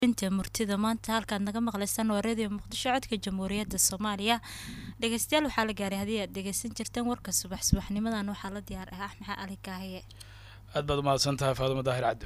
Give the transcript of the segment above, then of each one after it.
inta murtida maanta halkaad naga maqlaysaan waa radio muqdisho codka jamhuuriyadda soomaaliya dhegeystayaal waxaa la gaaray haddii aad dhegeysan jirteen warka subax subaxnimadan waxaa la diyaar ah axmed cali kaahiye aad baad umahadsan tahay faadumo daahir cabdo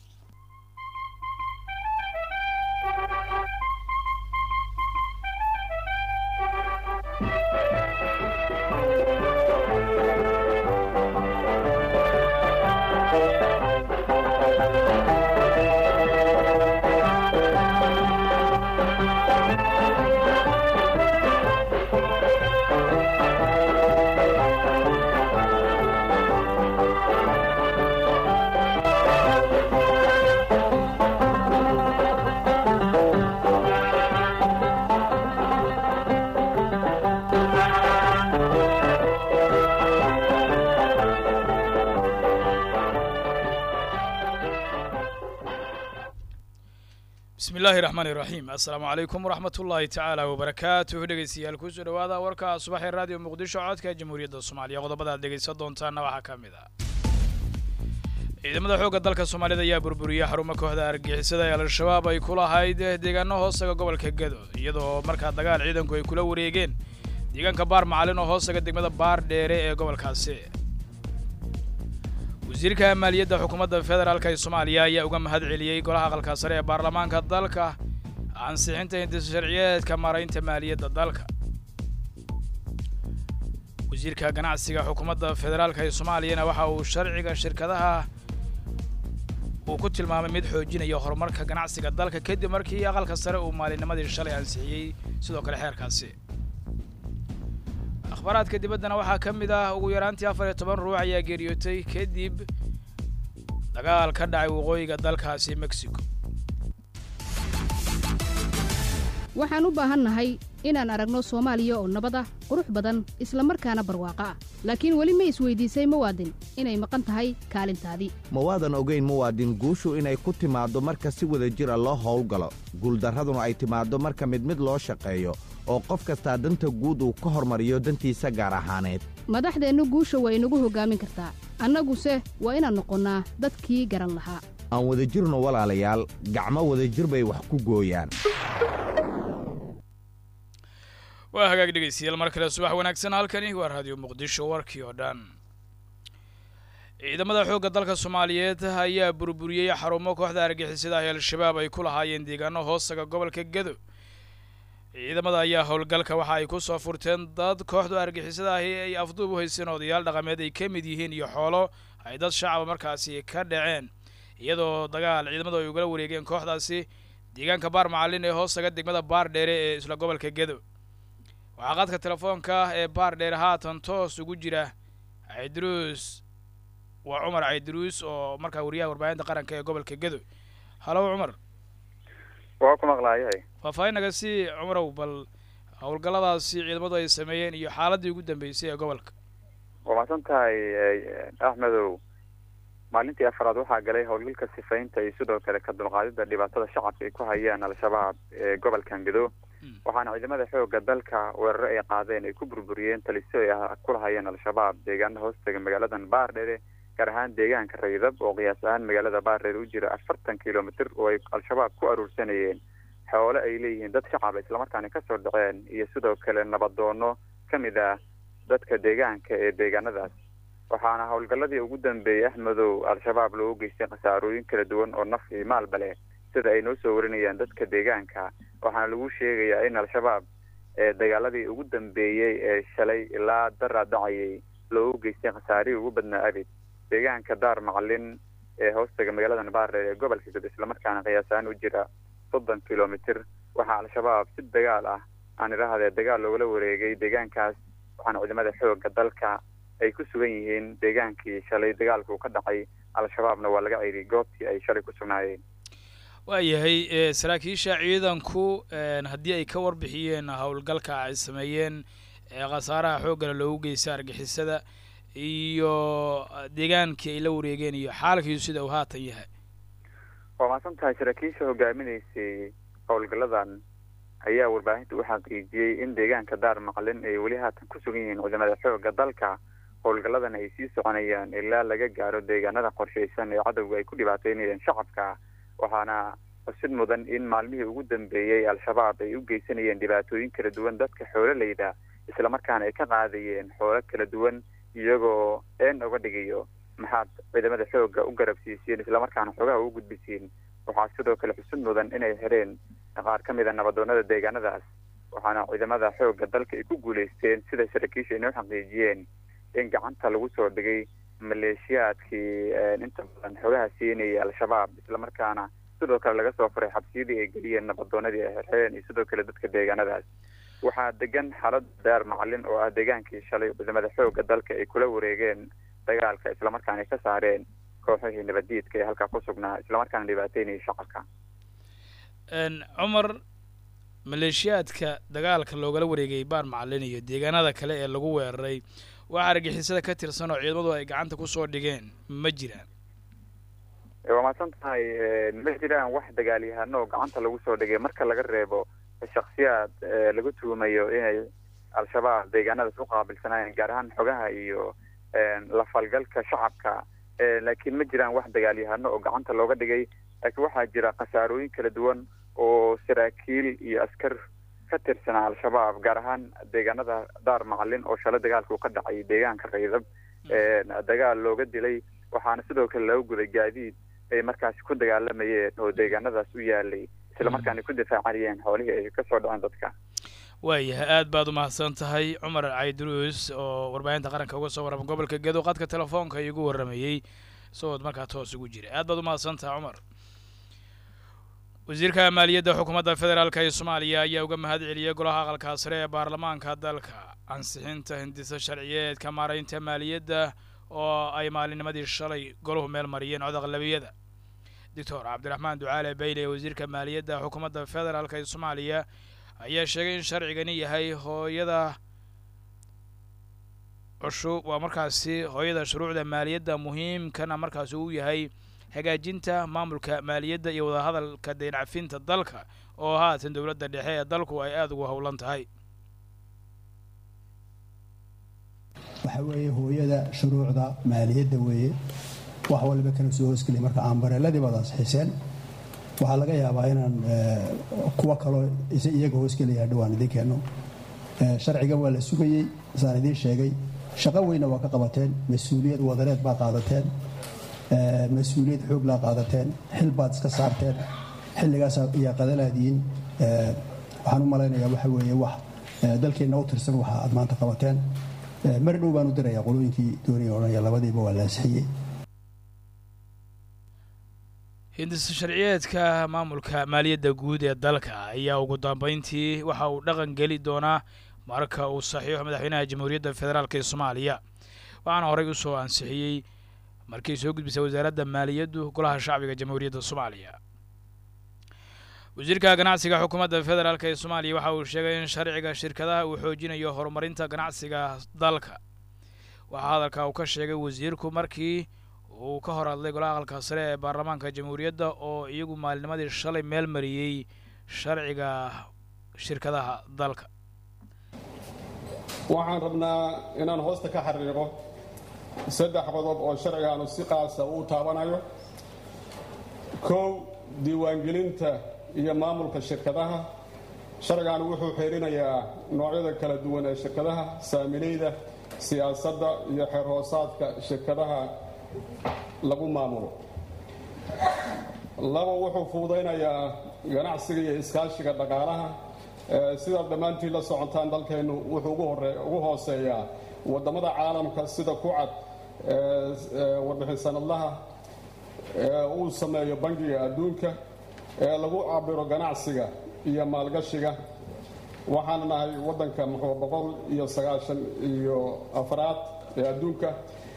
bismi illaahi raxmaani raxiim assalaamu calaykum waraxmat ullaahi tacaala wabarakaatuh dhegeystayaal kusoo dhawaada warka subaxee raadiyo muqdisho codka jamhuuriyadda soomaaliya qodobada aad dhegeysan doontaana waxaa ka mid ah ciidamada xoogga dalka soomaalida ayaa burburiyey xarumo kooxda argixisada ee al-shabaab ay ku lahayd deegaano hoostaga gobolka gedo iyadoo markaa dagaal ciidanku ay kula wareegeen deegaanka baar macalin oo hoostaga degmada baar dheere ee gobolkaasi wasiirka maaliyadda xukuumadda federaalk ee soomaaliya ayaa uga mahad celiyey golaha aqalka sare ee baarlamaanka dalka ansixinta hindisa sharciyeedka maaraynta maaliyadda dalka wasiirka ganacsiga xukuumadda federaalk ee soomaaliyana waxa uu sharciga shirkadaha uu ku tilmaamay mid xoojinaya horumarka ganacsiga dalka kadib markii aqalka sare uu maalinimadii shalay ansixiyey sidoo kale xeerkaasi akhbaaraadka dibaddana waxaa ka mid ah ugu yaraantii afar iyo toban ruux ayaa geeriyootay kadib dagaal ka dhacay waqooyiga dalkaasi mexico waxaan u baahannahay inaan aragno soomaaliya oo nabad ah qurux badan isla markaana barwaaqo ah laakiin weli ma isweydiisay muwaadin inay maqan tahay kaalintaadii ma waadan ogayn muwaadin guushu inay ku timaaddo marka si wada jira loo howlgalo guuldarraduna ay timaaddo marka mid mid loo shaqeeyo oo qof kastaa danta guud uu ka hormariyo dantiisa gaar ahaaneed madaxdeennu guusha waa inagu hoggaamin kartaa annaguse waa inaan noqonnaa dadkii garan lahaa aan wadajirno walaalayaal gacmo wadajir bay wax ku gooyaan waa hagaag dhegeystayaal mar kale subax wanaagsan halkani waa raadiyo muqdisho warkii oo dhan ciidamada xoogga dalka soomaaliyeed ayaa burburiyey xarumo kooxda argixisada ah ee al-shabaab ay ku lahaayeen deegaano hoostaga gobolka gedo ciidamada ayaa howlgalka waxa ay ku soo furteen dad kooxdu argixisada ahi ay afduub u hayseen odayaal dhaqameed ay ka mid yihiin iyo xoolo ay dad shacaba markaasi ka dhaceen iyadoo dagaal ciidamadu ay ugala wareegeen kooxdaasi deegaanka baar macalin ee hoostaga degmada baar dheere ee isla gobolka gedo waxaa qaadka telefoonka ee baar dheere haatan toos ugu jira caydruus waa cumar caydruus oo markaa wariyaha warbaahinta qaranka ee gobolka gedo halow cumar waa ku maqlaayahay faahfaahin naga sii cumarow bal howlgalladaasi ciidamadu ay sameeyeen iyo xaaladii ugu dambeysay ee gobolka waa mahadsan tahay axmedow maalintii afaraad waxaa galay howlgalka sifaynta iyo sidoo kale ka dulqaadida dhibaatada shacabka ay ku hayaan al-shabaab ee gobolkan gedo waxaana ciidamada xooga dalka weeraro ay qaadeen ay ku burburiyeen taliso ay ku lahayeen al-shabaab deegaana hoostaga magaaladan baardhere gaar ahaan deegaanka raydab oo qiyaas ahaan magaalada baardheer u jira afartan kilomitr oo ay al-shabaab ku aruursanayeen xoole ay leeyihiin dad shacaba islamarkaana kasoo dhaceen iyo sidoo kale nabadoono ka mid ah dadka deegaanka ee deegaanadaas waxaana howlgalladii ugu dambeeyey axmedow al-shabaab loogu geystay khasaarooyin kala duwan oo naf iyo maalba leh sida ay noo soo warinayaan dadka deegaanka waxaana lagu sheegayaa in al-shabaab ee dagaaladii ugu dambeeyey ee shalay ilaa daraa dhacayay loogu geystay khasaarihii ugu badnaa abid deegaanka daar macalin ee hoostaga magaaladan baardheer ee gobolka gado islamarkaana qiyaasaan u jira soddon kilomitr waxaa al-shabaab si dagaal ah aan idhahdee dagaal loogala wareegay deegaankaas waxaana ciidamada xooga dalka ay ku sugan yihiin deegaankii shalay dagaalkuu ka dhacay al-shabaabna waa laga ceyriyay goobtii ay shalay ku sugnaayeen waayahay saraakiisha ciidanku haddii ay ka warbixiyeen howlgalka ay sameeyeen khasaaraha xooggana loogu geystay argixisada iyo deegaankii ay la wareegeen iyo xaalkiisu sida uu haatan yahay waa mahadsan tahay saraakiisha hogaaminaysay howlgalladan ayaa warbaahinta u xaqiijiyey in deegaanka daar maqlin ay weli haatan ku sugan yihiin ciidamada xooga dalka howlgalladan ay sii soconayaan ilaa laga gaaro deegaanada qorshaysan ee cadowga ay ku dhibaateynayeen shacabka waxaana xusid mudan in maalmihii ugu dambeeyey al-shabaab ay u geysanayeen dhibaatooyin kala duwan dadka xoololeyda islamarkaana ay ka qaadayeen xoolo kala duwan iyagoo een uga dhigayo maxaad ciidamada xoogga u garabsiisiin islamarkaana xoogaha u gudbisiin waxaa sidoo kale xusud mudan inay xireen qaar ka mid a nabadoonada deegaanadaas waxaana ciidamada xoogga dalka ay ku guuleysteen sida saraakiisha inoo xaqiijiyeen in gacanta lagu soo dhigay maleeshiyaadkii inta badan xogaha siinayay al-shabaab islamarkaana sidoo kale laga soo furay xabsiyadii ay geliyeen nabadoonadii ay xirxireen iyo sidoo kale dadka deegaanadaas waxaa degan xaalad daar macalin oo ah deegaankii shalay ciidamada xoogga dalka ay kula wareegeen dagaalka islamarkaana ay ka saareen kooxihii nabadiidka ee halkaa ku sugnaa islamarkaana dhibaateynayay shacabka cumar maleeshiyaadka dagaalka loogala wareegay baar macalin iyo deegaanada kale ee lagu weeraray waxaa argixisada ka tirsan oo ciidamadu ay gacanta kusoo dhigeen ma jiraan waa mahadsan tahay ma jiraan wax dagaalyahano oo gacanta lagu soo dhigay marka laga reebo shaksiyaad lagu tuumayo inay al-shabaab deegaanadaas u qaabilsanaayeen gaar ahaan xogaha iyo lafalgalka shacabka laakiin ma jiraan wax dagaalyahano oo gacanta looga dhigay laakiin waxaa jira khasaarooyin kala duwan oo saraakiil iyo askar ka tirsanaa al-shabaab gaar ahaan deegaanada daar macalin oo shalay dagaalka uu ka dhacay deegaanka raydab dagaal looga dilay waxaana sidoo kale laga guday gaadiid ay markaasi ku dagaalamayeen oo deegaanadaas u yaalay islamarkaana ku difaacanayeen xoolihii ay kasoo dhaceen dadka waayahay aad baad umahadsan tahay cumar cayduruus oo warbaahinta qaranka uga soo warrama gobolka gedo qadka telefoonka igu warramayey isagood markaa toos ugu jira aad baad umahadsan tahay cumar wasiirka maaliyadda xukuumadda federaalk ee soomaaliya ayaa uga mahad celiyey golaha aqalka sare ee baarlamaanka dalka ansixinta hindisa sharciyeedka maaraynta maaliyadda oo ay maalinimadii shalay golahu meel mariyeen cod aqlabiyada doctor cabdiraxmaan ducaale bayle ee wasiirka maaliyadda xukuumadda federaalk ee soomaaliya ayaa sheegay in sharcigani yahay hooyada cusub waa markaasi hooyada shuruucda maaliyadda muhiimkana markaasi uu yahay hagaajinta maamulka maaliyadda iyo wadahadalka deencafinta dalka oo haatan dowladda dhexe ee dalku ay aada ugu howlan tahay waxa weeye hooyada shuruucda maaliyadda weeye wax waliba kala soo hoosgeliya marka aan bareeladii baad ansixiseen waxaa laga yaabaa inaan kuwo kaloo iyaga hoosgelaya dhowaan idiin keenno sharciga waa la sugayey saan idiin sheegay shaqo weynna waa ka qabateen mas-uuliyad wadareed baad qaadateen mas-uuliyad xoog laa qaadateen xil baad iska saarteen xilligaas ayaa qadalaadiin waxaan u malaynayaa waxa weeye wax dalkeenna u tirsan waxa aad maanta qabateen mar dhow baan u dirayaa qolooyinkii doonaya odhanaya labadiiba waa la ansixiyey hindisa sharciyeedka maamulka maaliyadda guud ee dalka ayaa ugu dambeyntii waxa uu dhaqan geli doonaa marka uu saxiixo madaxweynaha jamhuuriyadda federaalk ee soomaaliya waxaana horey usoo ansixiyey markii soo gudbisay wasaaradda maaliyaddu golaha shacbiga jamhuuriyadda soomaaliya wasiirka ganacsiga xukuumadda federaalk ee soomaaliya waxa uu sheegay in sharciga shirkadaha uu xoojinayo horumarinta ganacsiga dalka waxaa hadalka uu ka sheegay wasiirku markii uu ka hor hadlay golaha aqalka sare ee baarlamaanka jamhuuriyadda oo iyagu maalinimadii shalay meel mariyey sharciga shirkadaha dalka waxaan rabnaa inaan hoosta ka xariiqo saddex qodob oo sharcigaanu si qaasa uu taabanayo kow diiwaangelinta iyo maamulka shirkadaha sharcigaanu wuxuu xeerinayaa noocyada kala duwan ee shirkadaha saamilayda siyaasadda iyo xeer hoosaadka shirkadaha lagu maamulo laba wuxuu fududaynayaa ganacsiga iyo iskaashiga dhaqaalaha sidaad dhammaantiin la socotaan dalkeennu wuxuu ugu hooseeyaa waddamada caalamka sida ku cad warbixin sanadlaha uu sameeyo bangiga adduunka ee lagu cabiro ganacsiga iyo maalgashiga waxaana nahay waddanka muxuu boqol iyo sagaashan iyo afraad ee adduunka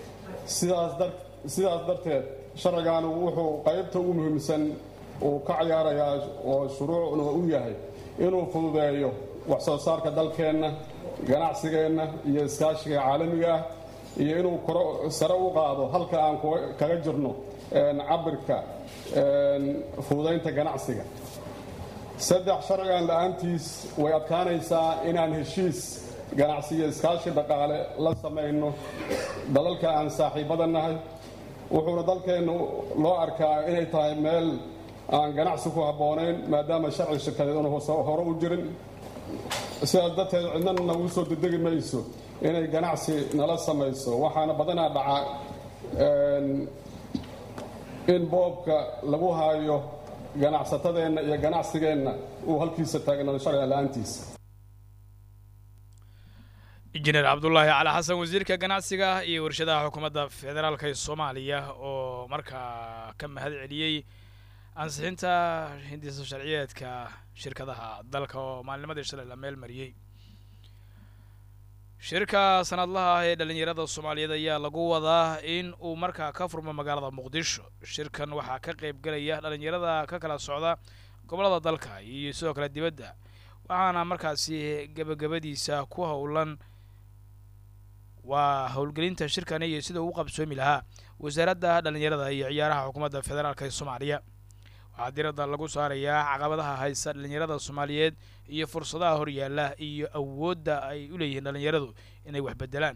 sidaas darteed sharcigaanu wuxuu qaybta ugu muhiimsan uu ka ciyaarayaa oo shuruucna u yahay inuu fududeeyo wax soo saarka dalkeenna ganacsigeenna iyo iskaashiga caalamiga ah iyo inuu sare u qaado halka aan kaga jirno cabirka fududaynta ganacsiga saddex sharcigan la-aantiis way adkaanaysaa inaan heshiis ganacsiyo iskaashi dhaqaale la samayno dalalka aan saaxiibada nahay wuxuuna dalkeennu loo arkaa inay tahay meel aan ganacsi ku habboonayn maadaama sharci shirkadeed una hore u jirin sidaas darteed cidna nagu soo dedegi mayso inay ganacsi nala samayso waxaana badanaa dhaca in boobka lagu haayo ganacsatadeenna iyo ganacsigeenna uu halkiisa taagnaado sharciga la-aantiisa injineer cabdulaahi cali xasan wasiirka ganacsiga iyo warshadaha xukuumadda federaalka ee soomaaliya oo markaa ka mahad celiyey ansixinta hindisa sharciyeedka shirkadaha dalka oo maalnimadii shalay la meel mariyey shirka sanadlaha ah ee dhalinyarada soomaaliyeed ayaa lagu wadaa in uu markaa ka furmo magaalada muqdisho shirkan waxaa ka qayb gelaya dhalinyarada ka kala socda gobollada dalka iyo sidoo kale dibadda waxaana markaasi gebagabadiisa ku howlan waa howlgelinta shirkani iyo sida uu qabsoomi lahaa wasaaradda dhalinyarada iyo ciyaaraha xukuumadda federaalk ee soomaaliya waxaa diradda lagu saarayaa caqabadaha haysta dhalinyarada soomaaliyeed iyo fursadaha horyaalla iyo awoodda ay u leeyihiin dhalinyaradu inay wax beddelaan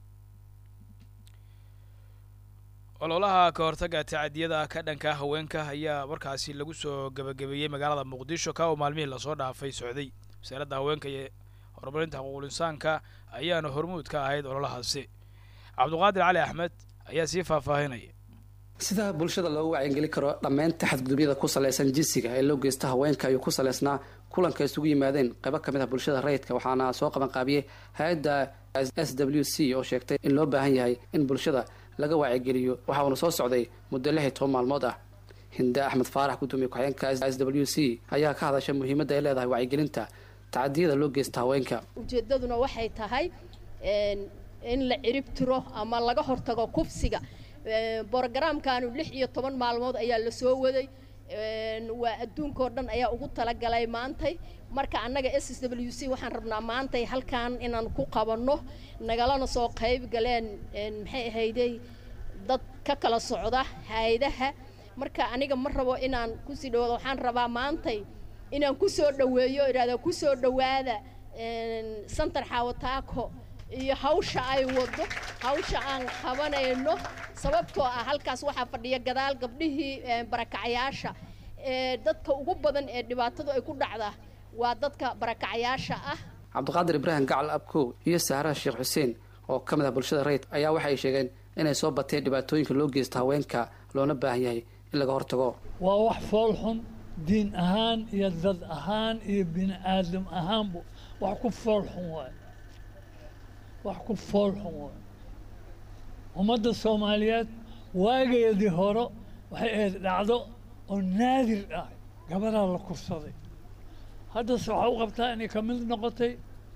ololaha ka hortagga tacadiyada ka dhanka haweenka ayaa markaasi lagu soo gebagabeeyey magaalada muqdisho ka oo maalmihii lasoo dhaafay socday wasaaradda haweenka iyo horumarinta xuquuqul insaanka ayaana hormuud ka ahayd ololahaasi cabduqaadir cali axmed ayaa sii faahfaahinaya sida bulshada loogu wacyigelin karo dhammaynta xadgudubyada ku salaysan jinsiga ee loo geysta haweenka ayuu ku salaysnaa kulanka isugu yimaadeen qaybo ka mid ah bulshada rayidka waxaana soo qabanqaabiyey hay-adda s w c oo sheegtay in loo baahan yahay in bulshada laga wacyigeliyo waxa uuna soo socday muddo lix iyo toban maalmood ah hinde axmed faarax gudoomiye ku-xigeenka s w c ayaa ka hadasha muhiimadda ay leedahay wacyigelinta tacadiyada loo geysta haweenka ujeedaduna waxay tahay in la cirib tiro ama laga hortago kufsiga brogaraamkanu lix iyo toban maalmood ayaa la soo waday waa adduunkao dhan ayaa ugu talagalay maantay marka annaga s s w c waxaan rabnaa maantay halkan inaan ku qabanno nagalana soo qayb galeen maxay ahayday dad ka kala socda hay-adaha marka aniga ma rabo inaan kusii dhawaado waxaan rabaa maantay inaan kusoo dhaweeyo idhahda kusoo dhawaada santar xaawataako iyo hawsha ay wado hawsha aan qabanayno sababtoo ah halkaas waxaa fadhiya gadaal gabdhihii barakacyaasha ee dadka ugu badan ee dhibaatadu ay ku dhacda waa dadka barakacyaasha ah cabdiqaadir ibraahim gacal abkow iyo saaraha sheekh xuseen oo ka mid ah bulshada rayid ayaa waxay sheegeen inay soo bateen dhibaatooyinka loo geysta haweenka loona baahan yahay in laga hortago waa wax fool xun diin ahaan iyo dad ahaan iyo bini aadam ahaanbu wax ku fool xun waay wax ku fool xun waay ummadda soomaaliyeed waageedii hore waxay ahayd dhacdo oo naadir ah gabadaa la kursaday haddase waxaa u qabtaa inay ka mid noqotay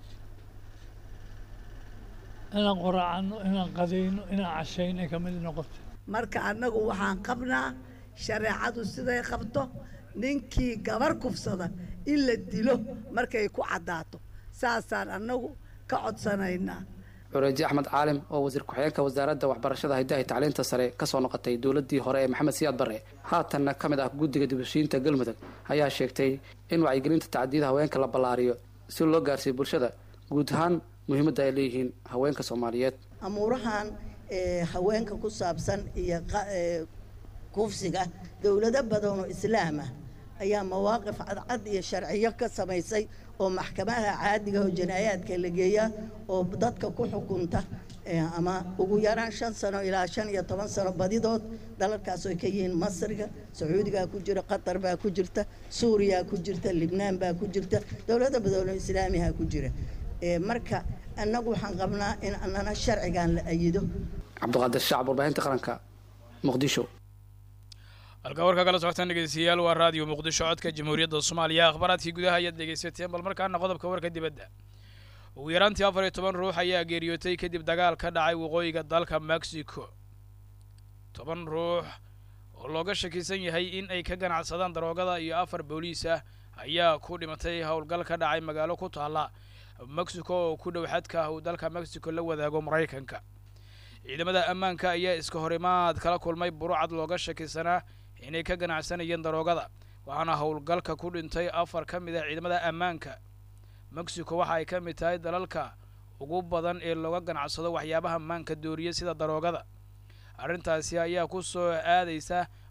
inaan qoraacano inaan qadayno inaan cashayno ay ka mid noqotay marka annagu waxaan qabnaa shareecadu siday qabto ninkii gabar kufsada in la dilo markay ku caddaato saasaan annagu ka codsanaynaa cureeji axmed caalim oo wasiir ku-xigeenka wasaaradda waxbarashada hiddaha iyo tacliinta sare ka soo noqotay dowladdii hore ee maxamed siyaad barre haatanna ka mid ah guddiga dibushiinta galmudug ayaa sheegtay in wacyigelinta tacdiyada haweenka la ballaariyo si loo gaarsiiyo bulshada guud ahaan muhiimadda ay leeyihiin haweenka soomaaliyeed amuurahan haweenka ku saabsan iyo kufsiga dowlado badan oo islaam ah ayaa mawaaqif cadcad iyo sharciyo ka samaysay oo maxkamadaha caadiga oo janaayaadka la geeyaa oo dadka ku xukunta ama ugu yaraan shan sano ilaa shan iyo toban sano badidood dalalkaas oo ka yihiin masriga sacuudigaa ku jira qatar baa ku jirta suuriyaa ku jirta libnaan baa ku jirta dowlado badan oo islaamiha ku jira marka annagu waxaan qabnaa in annana sharcigan la ayido cabdiqaadir shacab warbaahinta qaranka muqdisho halkaa warkaa kala socotaan dhegeystayaal waa raadiyo muqdisho codka jamhuuriyadda soomaaliya akhbaaraadkii gudaha ayaad dhegeysateen bal markaana qodobka warka dibadda ugu yaraantii afar iyo toban ruux ayaa geeriyootay kadib dagaal ka dhacay waqooyiga dalka mexico toban ruux oo looga shakisan yahay in ay ka ganacsadaan daroogada iyo afar booliis ah ayaa ku dhimatay howlgal ka dhacay magaalo ku taalla mexico oo ku dhow xadka uu dalka mexico la wadaago maraykanka ciidamada ammaanka ayaa iska horimaad kala kulmay burucad looga shakisanaa inay ka ganacsanayeen daroogada waxaana howlgalka ku dhintay afar ka mid ah ciidamada ammaanka mexico waxa ay ka mid tahay dalalka ugu badan ee looga ganacsado waxyaabaha maanka dooriya sida daroogada arrintaasi ayaa ku soo aadaysa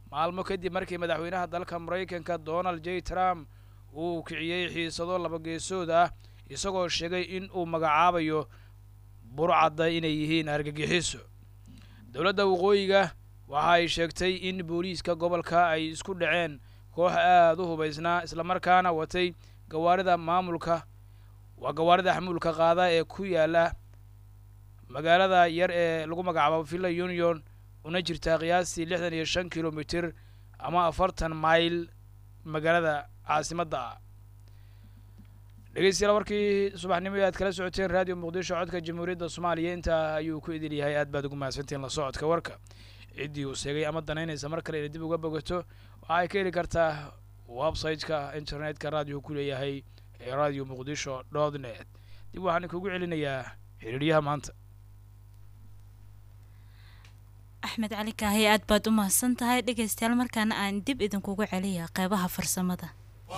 maalmo kadib markii madaxweynaha dalka maraykanka donald j trump uu kiciyey xiisado labageesood ah isagoo sheegay in uu magacaabayo burcadda inay yihiin argagixiso dowladda waqooyiga waxa ay sheegtay in booliiska gobolka ay isku dhaceen koox aada u hubaysnaa islamarkaana watay gawaarida maamulka waa gawaarida xamuulka qaada ee ku yaala magaalada yar ee lagu magacaabo villa union una jirtaa qiyaastii lixdan iyo shan kilomitir ama afartan mayl magaalada caasimadda ah dhegeystayaal warkii subaxnimo aad kala socoteen radio muqdisho codka jamhuuriyadda soomaaliya intaa ayuu ku idil yahay aad baad ugu mahadsantiin la socodka warka ciddii uu sheegay ama danaynaysa mar kale inay dib uga bogato waxa ay ka heli kartaa website-ka internet-ka raadiyo ku leeyahay ee radio muqdisho dot net dib waxaan kugu celinayaa xiriiryaha maanta axmed cali kaahiye aad baad u mahadsan tahay dhegaystayaal markaana aan dib idinkugu celiya qeybaha farsamada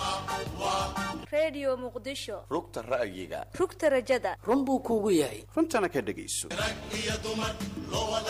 redio muqdisho rugta ra'yiga rugta rajada run buu kuugu yahay runtana ka dhegayso